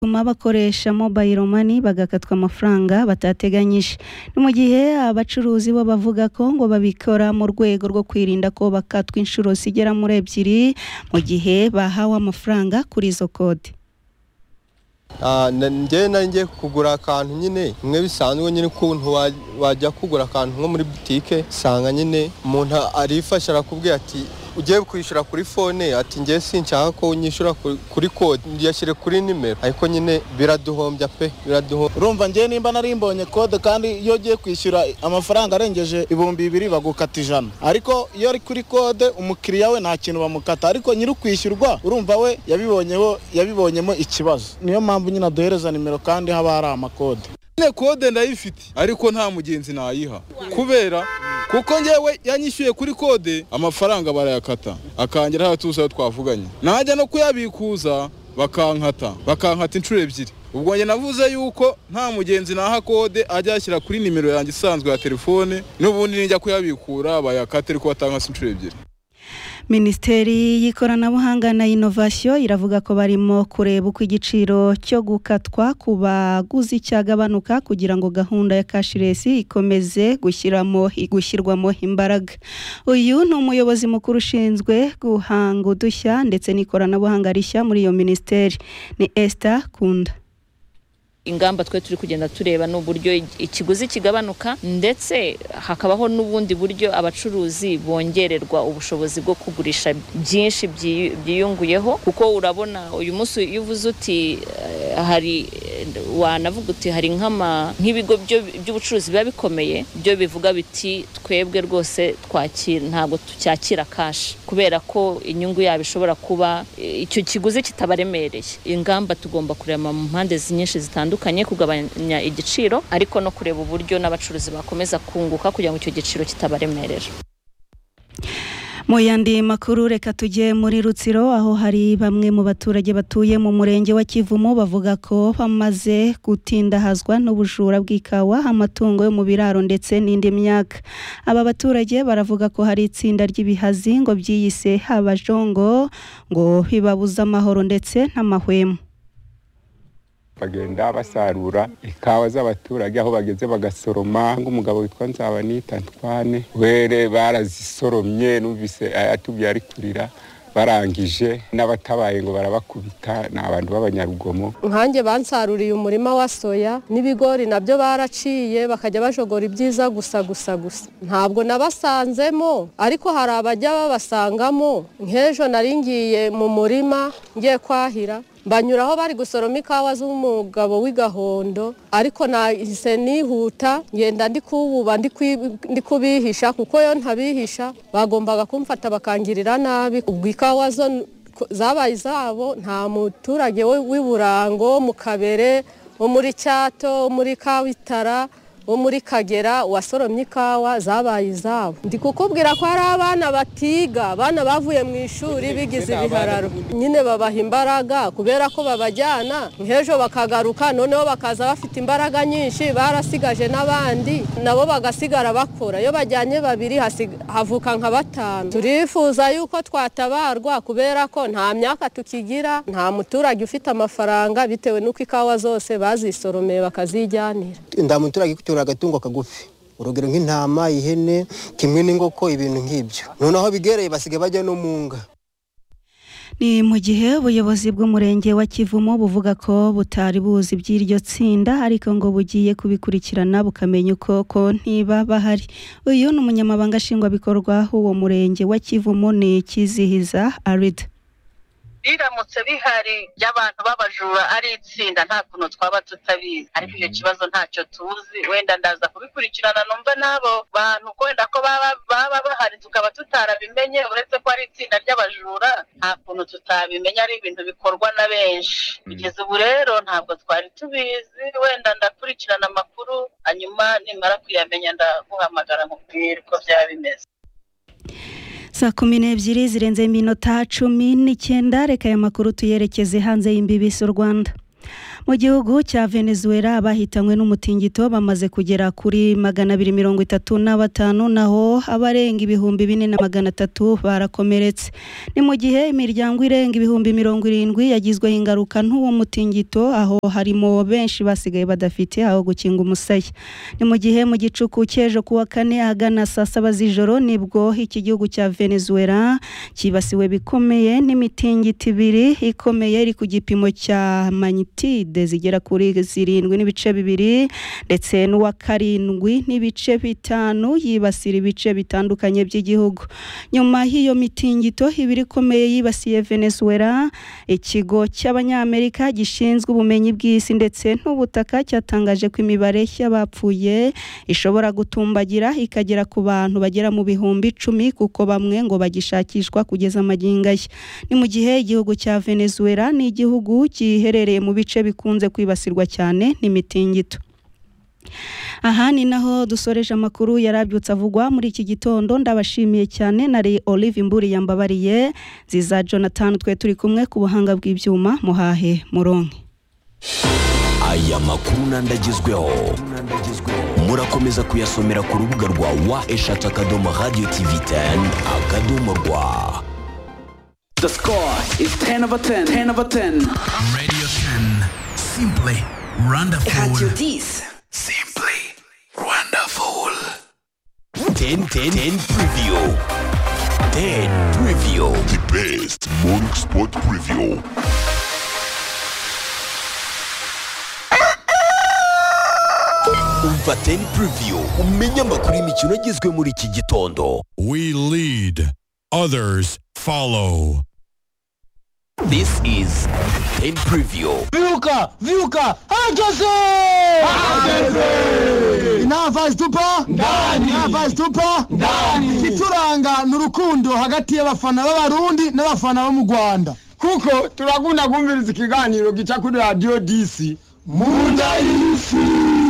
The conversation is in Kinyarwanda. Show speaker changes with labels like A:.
A: bituma bakoresha mobile money bagakatwa amafaranga batateganyije ni mu gihe abacuruzi bo bavuga ko ngo babikora mu rwego rwo kwirinda ko bakatwa inshuro zigera muri ebyiri mu gihe bahawe amafaranga kuri izo kode
B: njyewe nari ngiye kugura akantu nyine bimwe bisanzwe nyine ukuntu wajya kugura akantu nko muri butike usanga nyine umuntu arifasha arakubwira ati ugiye kwishyura kuri fone ati ngewe sinshaka ko unyishyura kuri kode yashyire kuri nimero ariko nyine biraduhombya pe biraduhombya
C: urumva njyewe nimba nari mbonye kode kandi iyo ugiye kwishyura amafaranga arengeje ibihumbi bibiri bagukata ijana ariko iyo ari kuri kode umukiriya we nta kintu bamukata ariko nyiri ukwishyurwa urumva we yabibonyeho yabibonyemo ikibazo niyo mpamvu nyine aduhereza nimero kandi haba hari amakode
D: nyine kode ndayifite ariko nta mugenzi nayiha kubera kuko ngewe yanyishyuye kuri kode amafaranga barayakata akangira hatuza ayo twavuganye najya no kuyabikuza bakankata bakankata inshuro ebyiri ubwo njye navuze yuko nta mugenzi naha kode ajya yashyira kuri nimero yanjye isanzwe ya telefone n'ubundi nijya kuyabikura bayakate ariko batankase inshuro ebyiri
A: minisiteri y'ikoranabuhanga na inovasiyo iravuga ko barimo kureba uko igiciro cyo gukatwa ku baguzi cyagabanuka kugira ngo gahunda ya kashiresi ikomeze gushyirwamo imbaraga uyu ni umuyobozi mukuru ushinzwe guhanga udushya ndetse n'ikoranabuhanga rishya muri iyo minisiteri ni Esther kunda
E: ingamba twe turi kugenda tureba ni uburyo ikiguzi kigabanuka ndetse hakabaho n'ubundi buryo abacuruzi bongererwa ubushobozi bwo kugurisha byinshi byiyunguyeho kuko urabona uyu munsi iyo uvuze uti hari wanavuga uti hari nk'ibigo by'ubucuruzi biba bikomeye byo bivuga biti twebwe rwose twakira ntabwo tucyakira kashi kubera ko inyungu yabo ishobora kuba icyo kiguzi kitabaremereye ingamba tugomba kureba mu mpande nyinshi zitandukanye bitandukanye kugabanya igiciro ariko no kureba uburyo n'abacuruzi bakomeza kunguka kugira ngo icyo giciro kitabaremerera
A: mu yandi makuru reka tujye muri rutsiro aho hari bamwe mu baturage batuye mu murenge wa kivumu bavuga ko bamaze gutindahazwa n'ubujura bw'ikawa amatungo yo mu biraro ndetse n'indi myaka aba baturage baravuga ko hari itsinda ry'ibihazi ngo byiyise abajongo ngo bibabuze amahoro ndetse n'amahwemo
F: bagenda basarura ikawa z'abaturage aho bageze bagasoroma nk'umugabo witwa nzabanita ntwane were barazisoromye numvise atubye ari kurira barangije n'abatabaye ngo barabakubita ni abantu b'abanyarugomo
G: nkange bansaruriye umurima wa soya n'ibigori nabyo baraciye bakajya bajogora ibyiza gusa gusa gusa ntabwo nabasanzemo ariko hari abajya babasangamo nk'ejo nari ngiye mu murima ngiye kwahira banyuraho bari gusoroma ikawa z'umugabo w'igahondo ariko nahise nihuta ngenda ndi kububa ndi kubihisha kuko yo ntabihisha bagombaga kumfata bakangirira nabi ubwo ikawa zo zabaye izabo nta muturage w'iburango mu kabere wo muri cyato wo muri kabitara wo muri kagera wasoromye ikawa zabaye izabo ndi kukubwira ko hari abana batiga abana bavuye mu ishuri bigize ibihararo nyine babaha imbaraga kubera ko babajyana nk'ejo bakagaruka noneho bakaza bafite imbaraga nyinshi barasigaje n'abandi nabo bagasigara bakora iyo bajyanye babiri havuka nka batanu turifuza yuko twatabarwa kubera ko nta myaka tukigira nta muturage ufite amafaranga bitewe n'uko ikawa zose bazisoromeye bakazijyanira
H: nta muturage utora agatungo kagufi urugero nk'intama ihene kimwe n'ingoko ibintu nk'ibyo noneho bigereye basigaye bajya no mu nga
A: ni mu gihe ubuyobozi bw'umurenge wa kivumu buvuga ko butari buzi by'iryo tsinda ariko ngo bugiye kubikurikirana bukamenya uko ko niba bahari uyu ni umunyamabanga nshingwabikorwa w'uwo murenge wa kivumu ni kizihiza arida
I: biramutse bihari by'abantu b'abajura ari itsinda nta kuntu twaba tutabizi ariko icyo kibazo ntacyo tuzi wenda ndaza kubikurikirana numva n'abo bantu wenda ko baba bahari tukaba tutarabimenye uretse ko ari itsinda ry'abajura nta kuntu tutabimenya ari ibintu bikorwa na benshi kugeza ubu rero ntabwo twari tubizi wenda ndakurikirana amakuru hanyuma nimara kuyamenya ndaguhamagara nkubwire uko byaba bimeze
A: saa kumi n'ebyiri zirenze iminota cumi n'icyenda reka aya makuru tuyerekeze hanze y'imbibi z'u rwanda mu gihugu cya venezuela abahitanywe n'umutingito bamaze kugera kuri magana abiri mirongo itatu na batanu naho abarenga ibihumbi bine na magana atatu barakomeretse ni mu gihe imiryango irenga ibihumbi mirongo irindwi yagizweho ingaruka n'uwo mutingito aho harimo benshi basigaye badafite aho gukinga umusaya ni mu gihe mu gicuku cy'ejo kuwa kane ahagana saa saba z'ijoro nibwo iki gihugu cya venezuela cyibasiwe bikomeye n'imitingito ibiri ikomeye iri ku gipimo cya magnitude zigera kuri zirindwi n'ibice bibiri ndetse n'uwa karindwi n'ibice bitanu yibasira ibice bitandukanye by'igihugu nyuma y'iyo mitingito ibiri ikomeye yibasiye venezuela ikigo cy'abanyamerika gishinzwe ubumenyi bw'isi ndetse n'ubutaka cyatangaje ko imibare y'abapfuye ishobora gutumbagira ikagera ku bantu bagera mu bihumbi icumi kuko bamwe ngo bagishakishwa kugeza amagingo aya ni mu gihe igihugu cya venezuela ni igihugu giherereye mu bice bikunze kwibasirwa cyane n'imitingito aha ni naho dusoreje amakuru yarabyutse avugwa muri iki gitondo ndabashimiye cyane nari olive imburi yambabariye ziza jonathan twe turi kumwe ku buhanga bw'ibyuma muhahe muronke
J: aya makuru n'andagezweho murakomeza kuyasomera ku rubuga rwa wa eshatu akadomo radiyo tivi teni akadomo rwa
K: The score is 10 over 10. 10 over 10.
L: Radio 10. Simply wonderful.
K: Radio 10.
L: Simply wonderful.
J: 10 10 10 preview. 10 preview. The best morning sport preview. Umva 10 preview umenye amakuru y'imikino agizwe muri iki gitondo.
M: We lead, others follow.
J: This is 10 preview.
N: Viuka! Viuka! Herkese!
O: inava zitupa
N: Ndani!
O: inava zitupa
N: Ndani!
O: igituranga ni urukundo hagati y'abafana b'abarundi n'abafana bo mu rwanda kuko turakunda kumviriza ikiganiro gica kuri radiyo disi
N: Munda y'isi!